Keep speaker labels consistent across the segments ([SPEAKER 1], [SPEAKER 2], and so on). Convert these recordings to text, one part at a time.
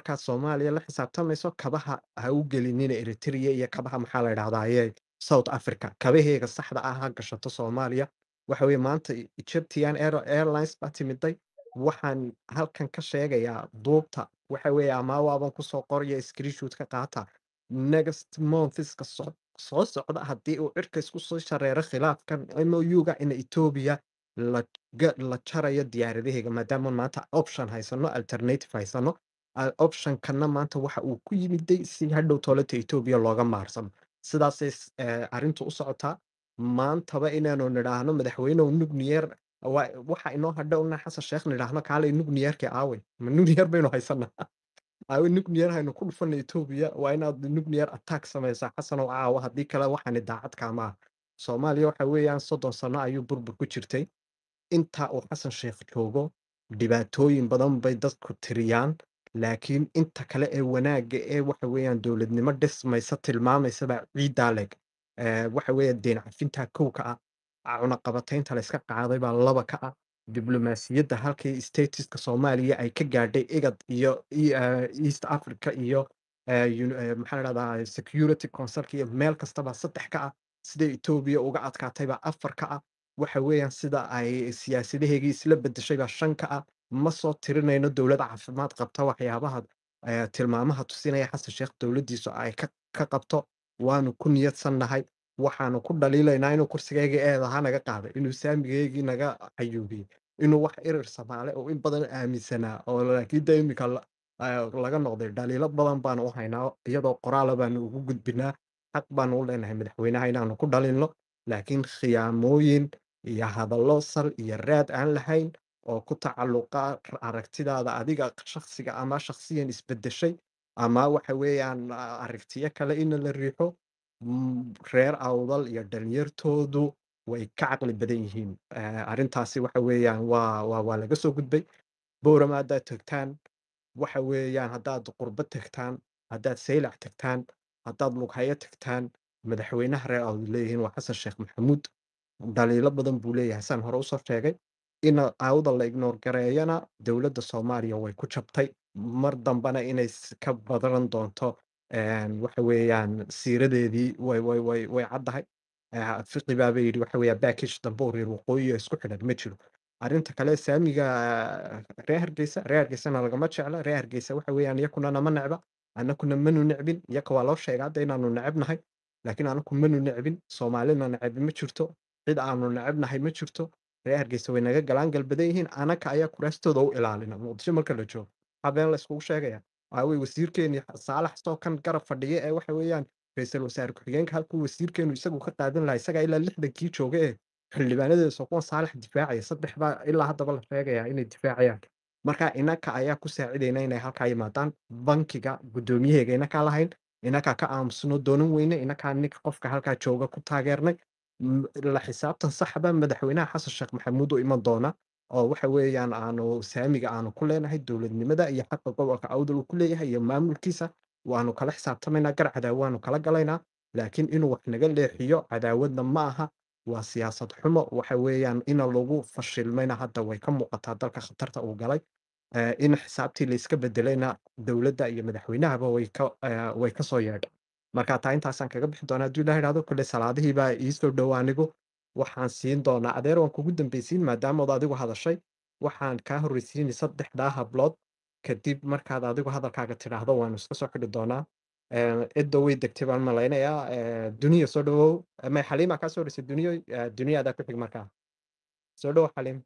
[SPEAKER 1] markaad soomaaliya la xisaabtamayso kabaha ha u gelinina eritrea iyo kabaha maxaa la idhahdaaye south africa kabaheega saxda ah ha gashato soomaaliya waxa weye maanta egyptian Air- airlines baa timiday waxaan halkan ka sheegayaa duubta waxa weeye ama waaban kusoo qoraya screenshoot ka qaata next monthska soo soo socda haddii uu cirka isku soo shareero khilaafkan mouga in etoobiya la ga- la jarayo diyaaradaheega maadaama maanta option haysano alternative haysano a- optionkana maanta waxa uu ku yimiday si hadhow toolata etoobiya looga maarsano sidaasay s- eh, arrintu u socotaa maantaba inaanu nidhaahno madaxweynehu nugniyeer wa- waxa inoo hadha una xasan sheekh nidhaahno kaalay nugniyeerkii aawey ma nugniyeer baynu haysanaa aawe nugniyeer haynu ku dhufana etoobiya waa inaad nugniyeer attack samaysaa xasanow caawa haddii kale waxaani daacad kaama ah soomaaliya waxa weeyaan soddon sano ayuu burbur ku jirtay inta uu xasan sheekh joogo dhibaatooyin badan bay dadku tiriyaan laakiin inta kale ee wanaagga ee waxa weeyaan dowladnimo dhismaysa tilmaamaysaba ciiddaa leg Eh, waxa weeye deen cafinta kow ka ah cunaqabataynta la iska qaaday baa laba ka ah diblomaasiyadda halkii statuska soomaaliya ay ka gaadhay igad iyo i- eh, east africa iyo eh, uni- eh, maxaa la dhahdaa security councilka iyo meel kastaba saddex ka ah sida etoobiya uga adkaatay baa afar ka ah waxa weeyaan sida ay siyaasadaheegii isla bedeshay baa shan ka ah ma soo tirinayno dowlad caafimaad qabta waxyaabaha eh, tilmaamaha tusinaya xasan sheekh dowladdiisu ay ka ka qabto waanu ku niyadsannahay waxaanu ku dhaliilaynaa inuu kursigayga eedaha naga qaaday inuu saamigaygii naga cayuubiyey inuu wax irir samaale oo in badan aaminsanaa oo laakiin de imika la- eh, laga noqday dhaliilo badan baanu u haynaa iyadoo qoraala baanu ugu gudbinaa xaq baanu u leenahay madaxweynaha inaanu ku dhalinno laakiin khiyaamooyin iyo hadallo sal iyo raad aan lahayn oo ku tacalluqa aragtidaada adiga shakhsiga ama shakhsiyan isbedeshay ama waxa weeyaan a- aragtiyo kale in la riixo mm, reer awdal iyo dhalinyartoodu way ka caqli badan yihiin Eh, arrintaasi waxa weeyaan waa waa waa laga soo gudbay boorama haddaad tagtaan waxa weeyaan haddaad qurbo tagtaan haddaad saylac tagtaan haddaad lughayo tagtaan madaxweynaha reer awdal leeyihiin waa xasan sheekh maxamuud dhaliilo badan buu leeyahay saan hore usoo sheegay in awda la ignoor gareeyana dowladda soomaaliya way ku jabtay mar dambana inay s- ka badan doonto een, waxa weeyaan siiradeedii way way way way caddahay Eh, fiqi baaba yidhi waxa weeyaa backage dambe oo reer waqooyi oo isku xidhan ma jiro arrinta kale saamiga eh, reer hargeysa reer hargeysana lagama jecla reer hargeysa waxa weeyaan iyakuna nama necba anakuna manu necbin iyaka waa loo sheega hadda inaanu necebnahay laakiin anaku manu necbin soomaalina necebi ma jirto cid aanu necebnahay ma jirto reer hargeysa way naga galaan galbadan yihiin anaka ayaa kuraastooda u ilaalina muqdisho marka la joogo habeen la iskugu sheegaya waawey wasiirkeeni saalax soo kan garab fadhiya ee waxa weeyaan ra-iisul wasaare ku-xigeenka halkuu wasiirkeenu isagu ka qaadan lahaa isagaa ilaa lixdankii jooga ee xildhibaanadeesu kuwan saalax difaacaya saddex baa ilaa haddaba la sheegaya inay difaacayaan marka inaka ayaa ku saacidayna inay halkaa yimaadaan bankiga guddoomiyaheega inakaa lahayn inakaa ka aamusno doonan weyne inakaa ninka qofka halkaa jooga ku taageernay M- la xisaabtan saxba madaxweynaha xasan sheekh maxamuud u iman doona oo waxa weeyaan aanu saamiga aanu ku leenahay dowladnimada iyo xaqa gobolka awdal uu ku leeyahay iyo maamulkiisa waanu kala xisaabtamaynaa gar cadaawaanu kala galaynaa laakiin inuu wax naga leexiyo cadaawadna ma aha waa siyaasad xumo waxa weeyaan ina lagu fashilmayna hadda way ka muuqataa dalka khatarta uu galay Eh, in xisaabtii la iska bedelayna dowladda iyo madaxweynahaba way ka eh, way ka soo yeedha marka taa intaasaan kaga bixi doonaa hadduu ilaha idhahdo kule salaadihii baa iisoo dhow anigu waxaan siin doonaa adeer waan kugu dambeysiin maadaamood adigu hadashay waxaan kaa horreysiinay saddexdaa hablood kadib markaad adigu hadalkaaga tidhaahdo waanu iska soo xidhi doonaa Eh, cidda way degtay baan malaynayaa Eh, duniya soo dhawow Eh, may xaliima kaa soo horeysay duniyo Eh, duniya adaa ku xig markaa soo dhow xaliim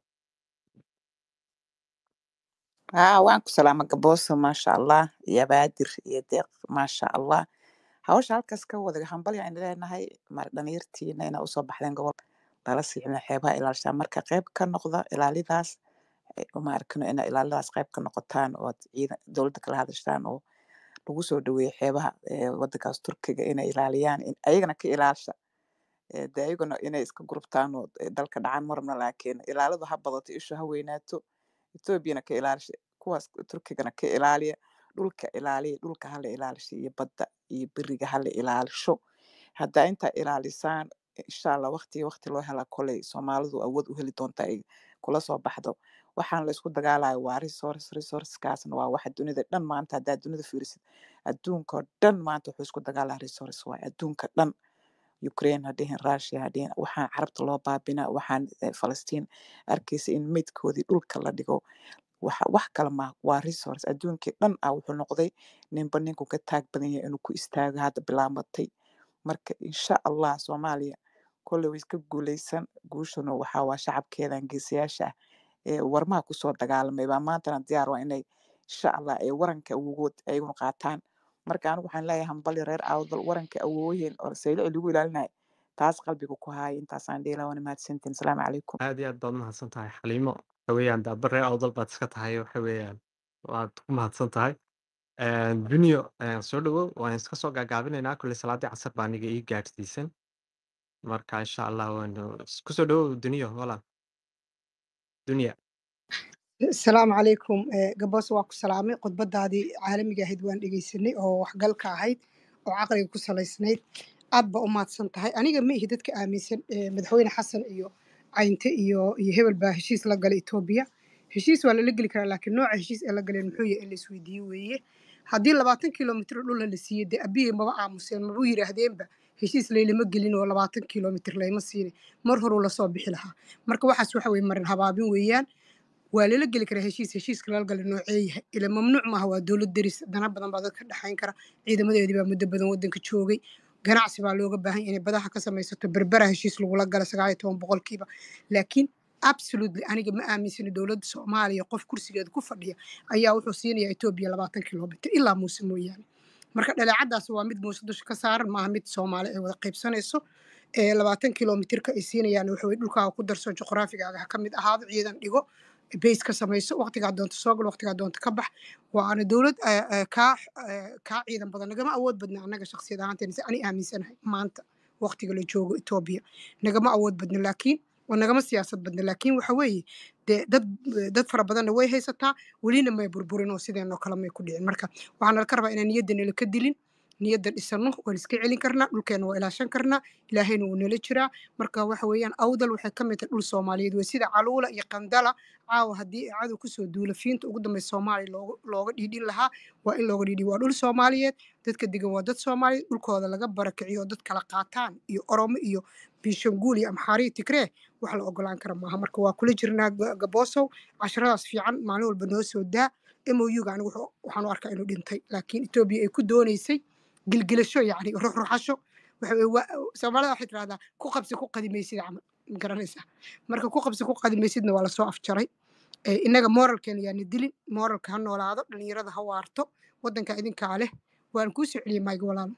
[SPEAKER 2] haa waan ku salaama gabooso maasha allah iyo abaadir iyo deeq maasha allah hawsha halkaas ka wada hambalya aynu leenahay mar dhalinyartiina inaa usoo baxdeen gobol lala siicina xeebaha ilaalishaan marka qayb ka noqda ilaalidaas eh, uma arkino ina ilaalidaas qayb ka noqotaan oo aad ciidan dowladda kala hadashaan oo lagu soo dhaweeyo xeebaha eh, wadankaas turkiga inay ilaaliyaan in- ayagana ka ilaasha eh, dee ayaguna inay iska gurubtaan oo eh, dalka dhacaan marabna laakiin ilaaladu ha badato ishu ha weynaato etoobiyana ka ilaalisha kuwaas turkigana ka ilaaliya dhulka ilaaliya dhulka hala ilaalisha iyo badda iyo beriga hala ilaalisho haddaa intaa ilaalisaan insha allah waqti waqti loo hela koley soomaalidu awood u heli doonta ay kula soo baxdo waxaan la isku dagaalayo waa resource resourcekaasna waa waxa dunida dhan maanta haddaa dunida fiirisid adduunka oo dhan maanta wuxuu isku dagaalaa resource waaye adduunka dhan ukraine ha dhihin russia ha dhihin waxaan carabta loo baabina waxaan eh, falastiin arkaysa in meydkoodii dhulka la dhigo waxa wax kale ma waa resource adduunkii dhan ah wuxuu noqday ninba ninku ka taag badan yahay inuu ku istaago hadda bilaabatay marka insha allah soomaaliya kolley way iska guuleysan guushuna waxaa waa shacabkeedan geesiyaasha ah ee warmaha kusoo dagaalamay baa maantana diyaar waa inay insha allah ay waranka awogood ayaguna qaataan marka anigu waxaan leeyahay hambali reer awdal waranka awooyeen oo saylici lagu ilaalinayo taas qalbiga ku haaya intaasaan dhihi lahaa waana mahadsantiin asalaamu calaykum
[SPEAKER 1] aad iyo aad baad mahadsan tahay xaliimo waxa weeyaan daaba reer awdal baad iska tahay waxa weeyaan waad ku mahadsan tahay dunyo soo dhawow waan iska soo gaagaabinaynaa kuley salaadii casar baa aniga ii gaadhsiisan marka insha allah waanu kusoo dhawow dunyo walaal dunya
[SPEAKER 3] asalaamu calaykum Eh, gaboos waa ku salaamay khudbadaadii caalamiga ahayd waan dhegeysanay oo waxgalka ahayd oo caqliga ku salaysnayd aad ba u mahadsan tahay aniga ma ihi dadka aaminsan eh, madaxweyne xasan iyo caynte iyo iyo hebel baa heshiis la galay etoobiya heshiis waa lala geli karaa laakiin nooca heshiis ee la galeen muxuu yahay in la isweydiiye weeye haddii labaatan kilomitr dhulna la siiyey dee abiye maba aamuseen mabuu yidhaahdeenba heshiis laylama gelin oo labaatan kilomitr layma siinin mar horuu lasoo bixi lahaa marka waxaas waxa weye marin habaabin weeyaan waa lala geli karaa heshiis heshiiska lala gala noocee yahay ila mamnuuc maaha waa dowlad deris dana badan baa dadka dhexayn kara ciidamadeedii baa muddo badan wadanka joogay ganacsi baa looga baahan yahay inay badaha ka samaysato berbera heshiis lagula gala sagaal iyo toban boqolkiiba laakiin absolutely aniga ma aaminsani dowladda soomaaliya qof kursigeeda ku fadhiya ayaa wuxuu siinayaa etoobiya labaatan kilomitr ilaa muuse mooyaane marka dhaleecadaas waa mid muuse dusha ka saaran maaha mid soomaali ay wada qaybsanayso ee labaatan kilomitirka ay siinayaan waxa weye dhulkaaga ku darso juqraafigaaga ha ka mid ahaado ciidan dhigo bays ka samayso waqtigaa doonta soo gal waqtigaa doonta ka bax waana dowlad eh, eh, kaa eh, kaa ciidan badan nagama awood badna annaga shakhsiyad ahaanteena si ani aaminsanahay maanta waqtiga la joogo etoobiya nagama awood badna laakiin oo nagama siyaasad badna laakiin waxa weeye dee dad dad fara badanna way haysataa welina may burburin oo sideenoo kale may ku dhicin marka waxaan nalka rabaa inaan niyadda nala ka dilin niyadda dhisano waan iska celin karnaa dhulkeena waa ilaashan karnaa ilaahayna wuu nala jiraa marka waxa weeyaan awdal waxay ka mid tahay dhul soomaaliyeed wey sida caluula iyo qandala caawa haddii ay cadow kusoo duula fiinta ugu dambeysa soomaaliya looga looga dhiidhin lahaa waa in looga dhiidhi waa dhul soomaaliyeed dadka degan waa dad soomaaliyeed dhulkooda laga barakiciyo oo dad kala qaataan iyo oromo iyo biishanguul iyo amxaariyo tigree wax la ogolaan kara maaha marka waa kula jirnaa Ga- gaboosow casharadaas fiican maalin walba noo soo daa mouga anigu wuxuu- waxaan u arkaa inuu dhintay laakiin etoobiya ay ku dooneysay gilgilasho yacni ruxruxasho waxa weye waa soomaalida waxay tirahdaa ku qabsi ku qadimaysid camal ma garanaysaa marka ku qabsi ku qadimaysidna waa lasoo afjaray Eh, innaga moralkeena yaana dilin moralka ha noolaado dhalinyarada ha waarto wadanka idinkaa leh waan kuu soo celiyey mayga walaalo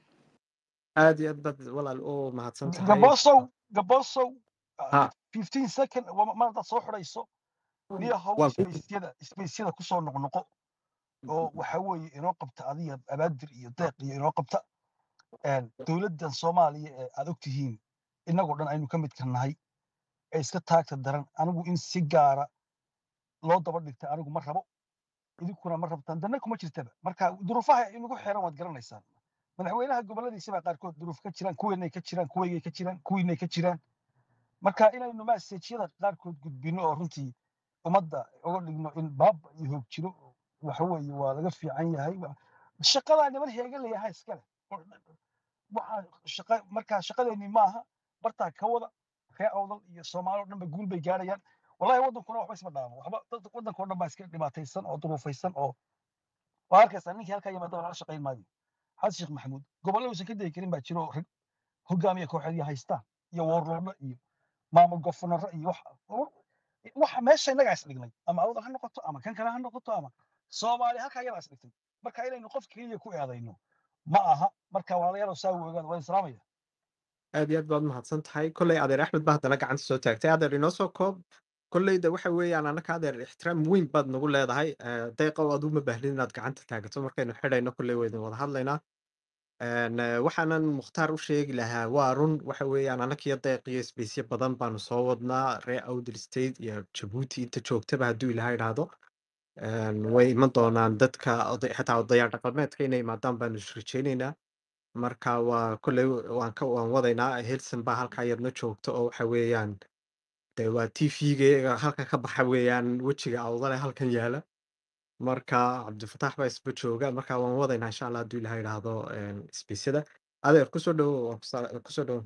[SPEAKER 1] aad iyo aad baad walaal u mahadsan tahay
[SPEAKER 4] gabosow gabosow
[SPEAKER 1] ha
[SPEAKER 4] 15 second wa- mar haddaad soo xidhayso niyo haw
[SPEAKER 1] waan ku
[SPEAKER 4] isbeysyada isbeysyada kusoo noqnoqo oo waxa weeye inoo qabta adiga abaadir iyo deeq iyo inoo qabta een, dowladdan soomaaliya ee aad ogtihiin innagoo dhan aynu ka midka nahay ee iska taagta daran anigu in si gaara loo daba dhigta anigu ma rabo idinkuna ma rabtaan danna kuma jirtaba marka duruufaha inagu xeeran waad garanaysaan madaxweynaha goboladiisa baa qaarkood duruuf ka jiraan kuweennay ka jiraan kuweygay ka jiraan kuwiinay ka jiraan marka inaynu maseejyada qaarkood gudbino oo runtii ummadda uga dhigno in baaba iyo hoog jiro waxa weeye waa laga fiican yahay Wa- shaqadaa niman heegan layaha iskale waxaa shaqa markaa shaqadeennii maaha bartaa ka wada ree awdal iyo soomaali oo dhanba guul bay gaarayaan wallahi waddankuna waxba isma dhaamo waxba dad waddanka oo dhan baa iska dhibaataysan oo duruufaysan oo waa arkaysaa ninkii halkaa yimaada lala shaqayn maayo xasan sheekh maxamuud gobollo uusan ka degi karin baa jiro oo rag hogaamiya kooxeedya haystaan iyo woorloodho iyo maamul gofanaro iyo wax waxa meesha innagaa is dhignay ama awdal ha noqoto ama kan kale ha noqoto ama soomaali halkaa iyadaa is dhigtay marka inaynu qof keliya ku eedayno ma aha marka walaalayaal saa u ogaada waa islaamaya
[SPEAKER 1] aad iyo aad baad mahadsan tahay kolley adeer axmed baa haddana gacanta soo taagtay adeer inoo soo koob kolleyda waxa weeyaan annaka adeer ixtiraam weyn baad nagu leedahay Eh, deeqow aduu ma baahlin inaad gacanta taagato markaynu xidhayno kolley waynu wada hadlaynaa Een, eh, waxaanan mukhtaar u sheegi lahaa waa run waxa weeyaan annakiyo deeq iyo isbeysyo badan baanu soo wadnaa reer awdal state iyo jabuuti inta joogtaba hadduu ilaha idhaahdo Een, way iman doonaan dadka oday- xataa odayaal dhaqameedka inay imaadaan baanu rajaynaynaa marka waa kolley waan ka waan wadaynaa helson baa halkaa yadna joogto oo waxa weeyaan dee waa tvga halkan ka baxa weeyaan wejiga awdale halkan yaala marka cabdifataax baa isba jooga marka waan wadaynaa insha allah hadduu ilaha idhaahdo sbeysyada adeer kusoo dhowo waan kusa- kusoo dhowo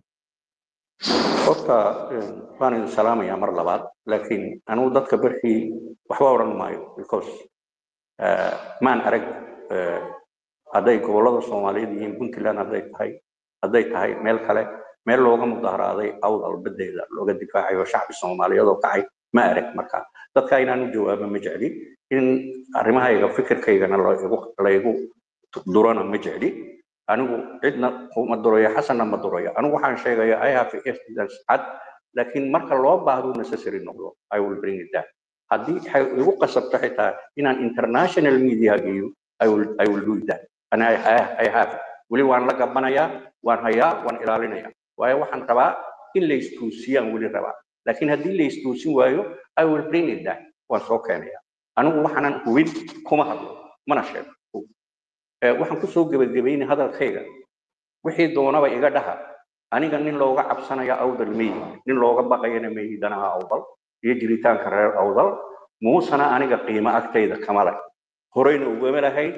[SPEAKER 5] horta een, waan idin salaamayaa mar labaad laakiin anugu dadka berkii waxba odhan maayo because eh, maan arag eh, hadday gobollada soomaaliyeed yihiin puntland hadday tahay hadday tahay meel kale meel looga mudaharaaday awdal badeeda looga difaacayo shacbi soomaaliyeed oo kacay ma arag marka dadka inaan u jawaabo ma jecli in arrimahayga fikirkaygana laygu laygu durana ma jecli anigu cidna ma durayo xasanna ma durayo anigu waxaan sheegaya i have evidence cad laakiin marka loo baahdo necessary noqdo i will bring it down haddii waxay igu qasabto xitaa inaan international media geeyo i will i will do that and i, I, I have weli waan la gabanayaa waan hayaa waan ilaalinayaa waayo waxaan rabaa in la istuusiyaan weli rabaa laakiin haddii la istuusin waayo i will bring it down waan soo keenaya anigu waxaanan hubin kuma hadlo mana sheego Eh, waxaan kusoo gebagabaynay hadalkayga wixii doonaba iga dhaha aniga nin looga cabsanaya awdal meyi nin looga baqayana meyi danaha awdal iyo jiritaanka reer awdal muusana aniga qiimo agtayda kama leh horeyna ugama lahayn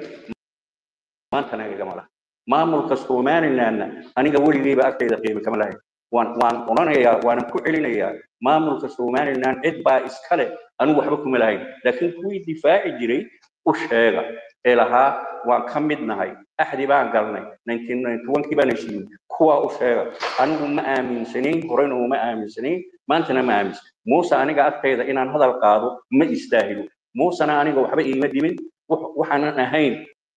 [SPEAKER 5] maantana igama laha maamulka somalilandna aniga weligeyba agtayda qiimo kama lahayn waan waan odhanayaa waanan ku celinayaa maamulka somaliland cid baa iskale anigu waxba kuma lahayn laakiin kuwii difaaci jiray u sheega ee lahaa waan ka mid nahay axdi baan galnay 1991kii baan heshiiyey kuwaa u sheega anigu ma aaminsanayn horeyna uma aaminsanayn maantana ma aaminsan muuse aniga agtayda inaan hadal qaado ma istaahilo muusena aniga waxba iima dhimin wax- waxaanan ahayn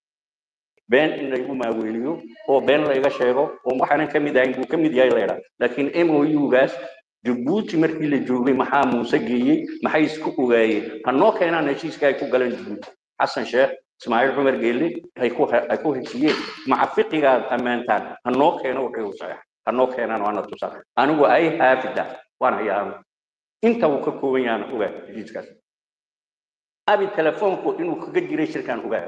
[SPEAKER 5] been in laygu maaweeliyo oo been layga sheego oo waxaanan ka mid ahayn buu ka mid yahay laydhaa laakiin mougaas jabuuti markii la joogay maxaa muuse geeyey maxay isku ogaayeen hanoo keenaan heshiiska ay ku galeen jabuuti xasan sheekh ismaaciil cumar geelle ay ku ay ku heshiiyeen maca fiqigaad ammaantaan hanoo keeno wixii uu saxeex hanoo keenaan waana tusaan anigu ay haafida waan hayaa anigu inta uu ka kooban yahaan ogaa heshiiskaas abi telefoonku inuu kaga jiray shirkaan ogaa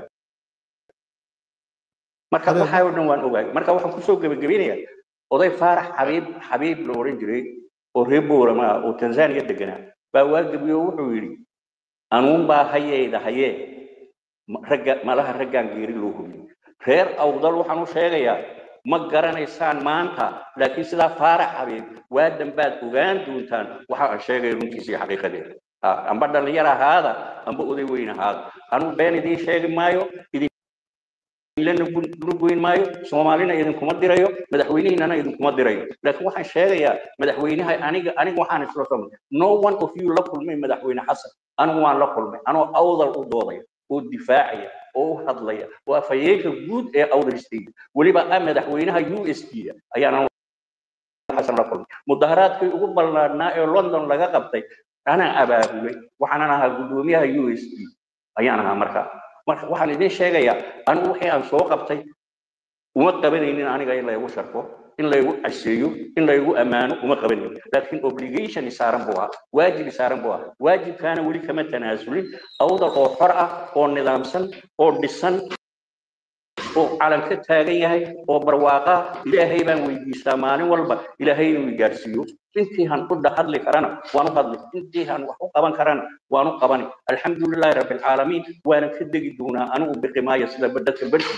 [SPEAKER 5] marka
[SPEAKER 1] Adeer-
[SPEAKER 5] waxaa oo dhan waan ogaay marka waxaan kusoo gebagabeynayaa oday faarax xabiib xabiib la oran jiray oo reer boorama ah oo tanzania deganaa baa waagabiyo wuxuu yidhi anuun baa hayeyda hayee ma- ragga malaha raggaan geeri loo hubiyey reer awdal waxaan u sheegayaa ma garanaysaan maanta laakiin sidaa faarax xabiib waa dambaad ogaan doontaan waxa aan sheegaya runtiisa iyo xaqiiqadeeda Ah, amba dhallinyar ahaada amba oday weyn ahaada anugu been idiin sheegi maayo idin ilana nugoyn maayo soomaalina idinkuma dirayo madaxweynihiinana idinkuma dirayo laakiin waxaan sheegayaa madaxweynaha aniga aniga waxaan isla somay no one of you la kulmay madaxweyne xasan anigu waan la kulmay anoo awdal u doodaya oo difaacaya oo u hadlaya oo afhayeenka guud ee awdal state weliba ah madaxweynaha u s d ayaan xasan la kulmay mudaharaadkii ugu ballaadhnaa ee london laga qabtay anaa abaabulay waxaanan ahaa guddoomiyaha u s d ayaan ahaa markaa marka waxaan idin sheegayaa anigu wixii aan soo qabtay uma qabanaynin aniga in laygu sharfo in laygu casheeyo in laygu ammaano uma qabanaynin laakiin obligation saaran buu ahaa waajib saaran buu ahaa waajibkaana weli kama tanaasulin awdal oo xor ah oo nidaamsan oo dhisan oo calan ka taagan yahay oo barwaaqa ilaahay baan weydiistaa maalin walba ilaahay inuu i gaarsiiyo intii han u hadli karana waan u hadli intii han wax u qaban karana waan u qabani alxamdulilaahi rabbi alcaalamiin waana ka degi doonaa anigu biqi maayo sida dadka berki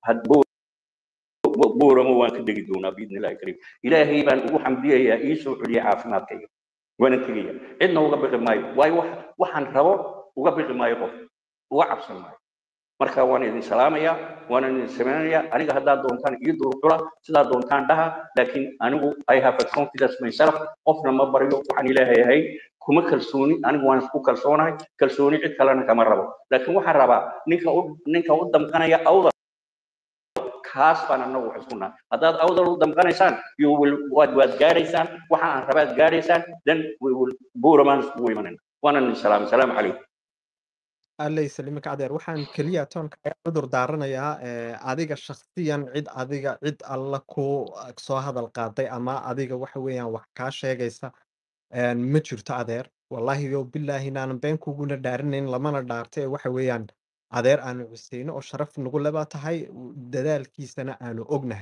[SPEAKER 5] booramo waan ka degi doonaa biidni illahi kariim ilaahay baan ugu xamdiyayaa ii soo celiya caafimaadkayga waana tegaya cidna uga biqi maayo waayo wax waxaan rabo uga biqi maayo qof uga cabsan maayo marka waan idin salaamayaa waan idin samaynayaa aniga haddaad doontaan ii durcula sidaa doontaan dhaha laakiin anigu i have a confidence myself qofna ma baryo waxaan ilaahay ahay kuma kalsooni anigu waan isku kalsoonahay kalsooni cid kalena kama rabo laakiin waxaan rabaa ninka u ninka u damqanaya awdal kaas baan anagu wax isku nahay haddaad awdal u damqanaysaan you will waad waad gaadhaysaan waxa aan rabaad gaadhaysaan then we will buuramaan iskugu imanayna waanan idin salaamay salaamu calaykum
[SPEAKER 1] alley saliimaka adeer waxaan keliya toonka cudur daaranayaa ee, adiga shakhsiyan cid adiga cid alla ku uh, soo hadal qaaday ama adiga waxa weeyaan wax kaa sheegaysa een, ma jirto adeer wallaahi yo bilaahi inaanan been kuguna dhaarinayn lamana dhaarta ee waxa weeyaan adeer aanu cuseyno oo sharaf nagu leba tahay u- dadaalkiisana aanu ognahay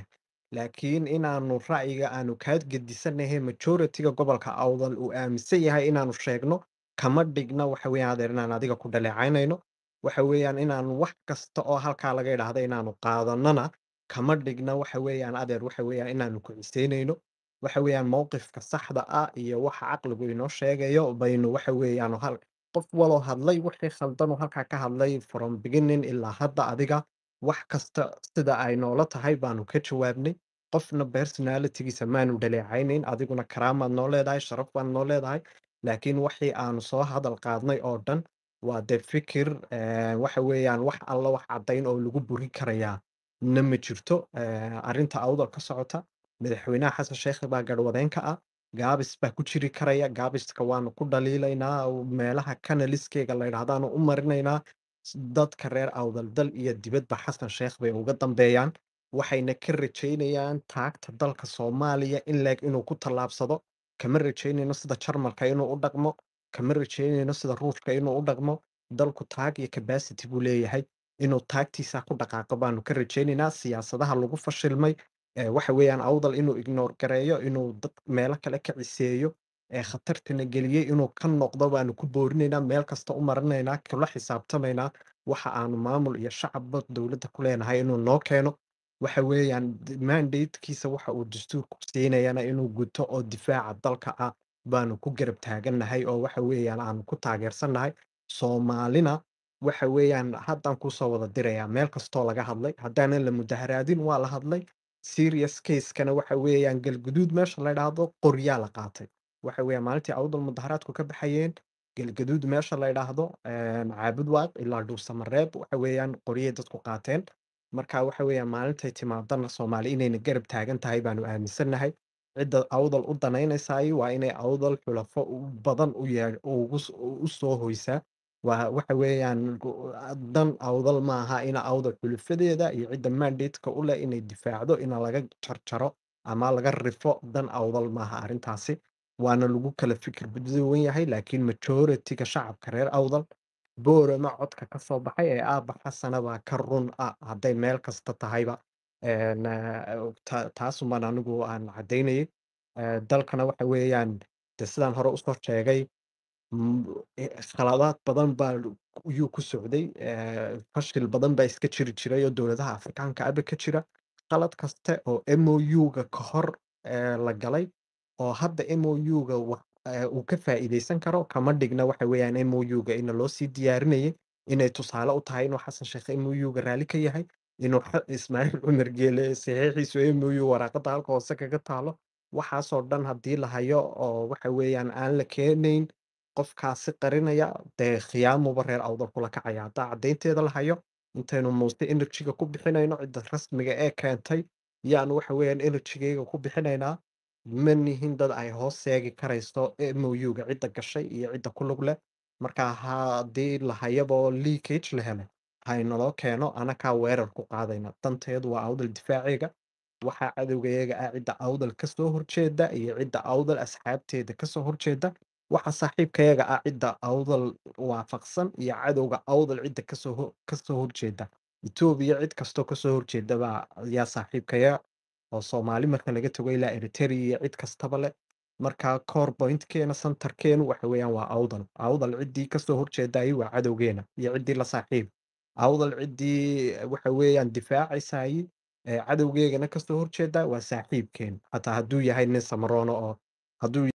[SPEAKER 1] laakiin inaanu ra'yiga aanu kaa gedisanahay majority-ga gobolka awdal uu aaminsan yahay inaanu sheegno kama dhigna waxa weeyaan adeer inaan adiga ku dhaleecaynayno waxa weeyaan inaanu wax kasta oo halkaa laga idhaahda inaanu qaadanana kama dhigna waxa weeyaan adeer waxa weeyaan inaanu ku ciseynayno waxa weeyaan mowqifka saxda ah iyo waxa caqligu inoo sheegayo baynu waxa weeyaan hal qof waloo hadlay wixii khaldan oo halkaa ka hadlay from beginning ilaa hadda adiga wax kasta sida ay noola tahay baanu ka jawaabnay qofna personalitygiisa maanu dhaleecaynayn adiguna karaamaad noo leedahay sharaf baad noo leedahay laakiin wixii aanu soo hadal qaadnay oo dhan waa dee fikir eh, waxa weeyaan wax alla wax caddayn oo lagu burin karayaa na ma jirto Eh, arrinta awdal ka socota madaxweynaha xasan sheekh baa garwadeenka ah gaabis baa ku jiri karaya gaabiska waanu ku dhaliilaynaa oo meelaha kanaliskeega la yidhaahdaanu u marinaynaa s- dadka reer awdal dal iyo dibadba xasan sheekh bay uga dambeeyaan waxayna ka rajaynayaan taagta dalka soomaaliya in leeg inuu ku tallaabsado kama rajaynayno sida jarmalka inuu u dhaqmo kama rajaynayno sida ruushka inuu u dhaqmo dalku taag iyo capacity buu leeyahay inuu taagtiisa ku dhaqaaqo baanu ka rajaynaynaa siyaasadaha lagu fashilmay ee waxa weeyaan awdal inuu ignore gareeyo inuu dad meelo kale ka ciseeyo ee khatartana geliyey inuu ka noqdo baanu ku boorinaynaa meel kasta u marinaynaa kula xisaabtamaynaa waxa aanu maamul iyo shacabba dowladda ku leenahay inuu noo keeno waxa weeyaan d- mandatekiisa waxa uu dastuurku siinayana inuu guto oo difaaca dalka ah baanu ku garab taagannahay oo waxa weeyaan aanu ku taageersannahay soomaalina waxa weeyaan haddaan kusoo wada dirayaa meel kastoo laga hadlay haddaanan la mudaharaadin waa la hadlay serious casekana waxa weeyaan galguduud meesha la idhaahdo qoryaa la qaatay waxa weeyaan maalintii awdal mudaharaadku ka baxayeen galgaduud meesha la idhaahdo een, caabud waaq ilaa dhuusamareeb waxa weeyaan qoryay dadku qaateen marka waxa weeyaan maalintay timaadana soomaali inayna garab taagan tahay baanu aaminsannahay cidda awdal u danaynaysaay waa inay awdal xulafo u- badan u yee- ugu s- u soo hoysaa waa waxa weeyaan gu- dan awdal maaha ina awdal xulufadeeda iyo cidda mandateka u leh inay difaacdo ina laga jarjaro ama laga rifo dan awdal maaha arrintaasi waana lagu kala fikir badan yahay laakiin majority-ga shacabka reer awdal boorama codka ka soo baxay ee aabba xasana baa ka run ah hadday meel kasta tahayba Een, eh, ta- taasumaan anigu aan caddaynayay Eh, dalkana waxa weeyaan de sidaan hore usoo sheegay mm, eh, khaladaad badan baa yuu ku socday eh, fashil badan baa iska jiri jiray oo dowladaha afrikaanka aba ka jira qalad kaste oo mou-ga ka hor eh, la galay oo hadda mou-ga uu ka faa'iideysan karo kama dhigna waxa weeyaan mou-ga ina loo sii diyaarinayay inay tusaale u tahay inuu xasan sheekh mou-ga raalli ka yahay inuu xa- ismaaciil cumar geele saxiixiisu mou waraaqada halka hoose kaga taalo waxaasoo dhan haddii la hayo oo waxa weeyaan aan la keenayn qofkaasi qarinaya dee khiyaamuba reer awdal kula kacaya haddaa caddaynteeda la hayo intaynu muuse enerjiga ku bixinayno cidda rasmiga ee keentay yaanu waxa weeyaan enerjigayga ku bixinaynaa ma nihin dad ay hoos seegi karayso mou-ga cidda gashay iyo cidda ku lug leh marka haddii la hayabo leakage la helay haynaloo keeno anakaa weerar ku qaadayna danteedu waa awdal difaaciga waxaa cadowgayaga ah cidda awdal kasoo horjeeda iyo cidda awdal asxaabteeda kasoo horjeeda waxa saaxiibkayaga ah cidda awdal waafaqsan iyo cadowga awdal cidda kasoo ho- kasoo horjeeda etoobiya cid kastoo kasoo horjeeda baa yaa saaxiibkaya oo soomaali marka laga tago ilaa eritrea iyo cid kastaba leh marka core pointkeena centerkeenu waxa weeyaan waa awdal awdal ciddii kasoo horjeedayay waa cadowgeena iyo ciddii la saaxiib awdal ciddii waxa weeyaan difaacaysayay ee cadowgeegana kasoo horjeeda waa saaxiibkeen hataa hadduu yahay nin samarono oo hadduu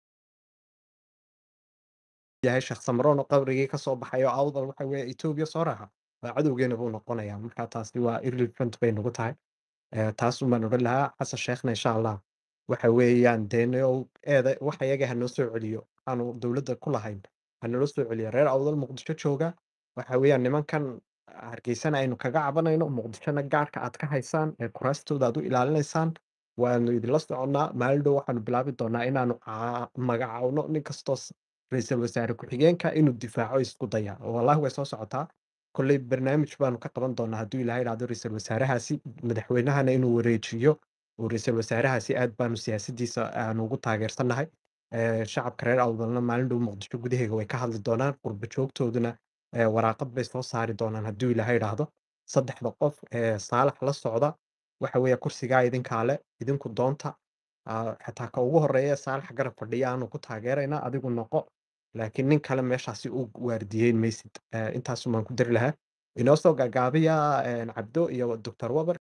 [SPEAKER 1] yahay sheekh samarono qabrigii kasoo baxay oo awdal waxa weeye etoobiya soo raaca waa cadowgeena buu noqonayaa marka taasi waa irrelevant bay nagu tahay Eh, taas umaan odhan lahaa xasan sheekhna insha allah waxa weeyaan deenio eeda waxa iyaga hanoo soo celiyo aanu dowladda ku lahayn hanaloo soo celiyo reer awdal muqdisho jooga waxa weeyaan nimankan hargeysana aynu kaga cabanayno muqdishona gaarka aad ka haysaan ee kuraastooda aad u ilaalinaysaan waanu idinla soconnaa maalin dhow waxaanu bilaabi doonaa inaanu caa- magacaawno nin kastoo s- ra'iisul wasaare ku-xigeenka inuu difaaco isku daya wallahi way soo socotaa kolley barnaamij baanu ka qaban doonaa hadduu ilaahay dhahdo ra'iisul wasaarahaasi madaxweynahana inuu wareejiyo oo ra'iisul wasaarahaasi aad baanu siyaasadiisa aanu ugu taageersannahay Eh, shacabka reer awdalna maalin dhow muqdisho gudaheega way ka hadli doonaan qurba joogtooduna eh, waraaqad bay soo saari doonaan hadduu ilaahay dhahdo saddexda qof ee saalax la socda waxa weeye kursigaa idinkaa le idinku doonta Ah, xataa ka ugu horeeya saalax garab fadhiya aanu ku taageeraynaa adigu noqo laakiin nin kale meeshaasi u waardiyeyn maysid Eh, intaasumaan ku dari lahaa inoo soo gaagaabiya eh, cabdo iyo doctor waber